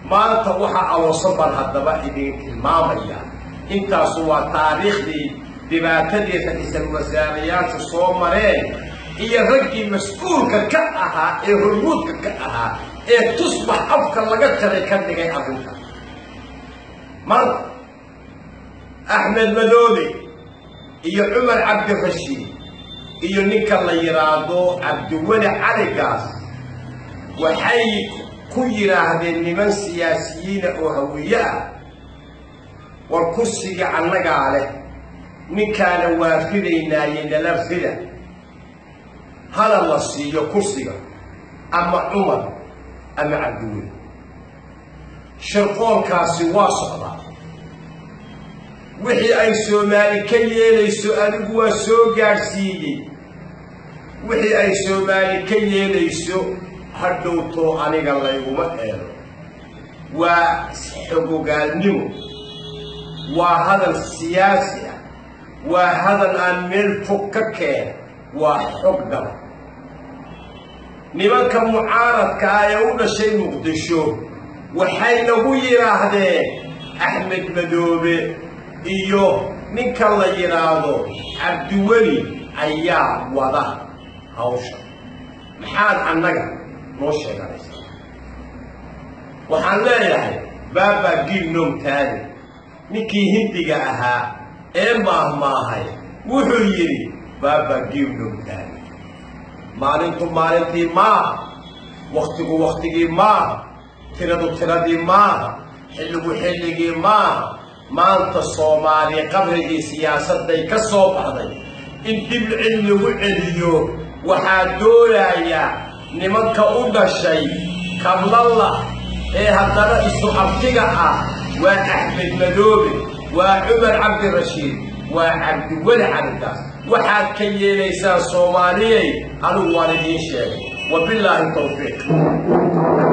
maanta waxaa aloosan baan haddaba idin tilmaamaya intaasu waa taariikhdii dhibaatadii ra-iisal wasaarayaasha soo mareen iyo raggii mas-uulka ka ahaa ee hormuudka ka ahaa ee tusbax afka laga jaray ka dhigay arrinta maanta axmed madoobe iyo cumar cabdirashiid iyo ninka la yidhaahdo cabdiweli caligaas waxay ku yidhaahdeen niman siyaasiyiina oo hawiye ah war kursiga annagaa leh ninkaana waa fidaynaaye nala fida hala la siiyo kursiga ama cumar ama cabdiweli shirqoolkaasi waa socdaa wixii ay soomaali ka yeelayso adigu waa soo gaadhsiiyey wixii ay soomaali ka yeelayso hadhowtoo aniga layguma eelo waa xogogaalnimo waa hadal siyaasi ah waa hadal aan meel fog ka keena waa xog dhaba nimanka mucaaradka ah ee u dhashay muqdisho waxay nagu yidhaahdeen axmed madoobe iyo ninka la yidhaahdo cabdiweli ayaa wada hawsha maxaad annaga noo sheeganaysaa waxaan leeyahay baaba gilnom taani ninkii hindiga ahaa ee maahmaahay wuxuu yidhi baaba gilnom taani maalintu maalintii maaha wakhtigu wakhtigii maaha tiradu tiradii maaha xilligu xilligii maaha maanta soomaali qabrigii siyaasadday ka soo baxday in dib cid lagu celiyo waxaa doonayaa nimanka u dhashay kablalla ee haddana isu abtiga ah waa axmed madoobe waa cumar cabdirashiid waa cabdiweli caligaas waxaad ka yeelaysaan soomaaliyey anigu waan idiin sheegay wabillaahi tawfiiq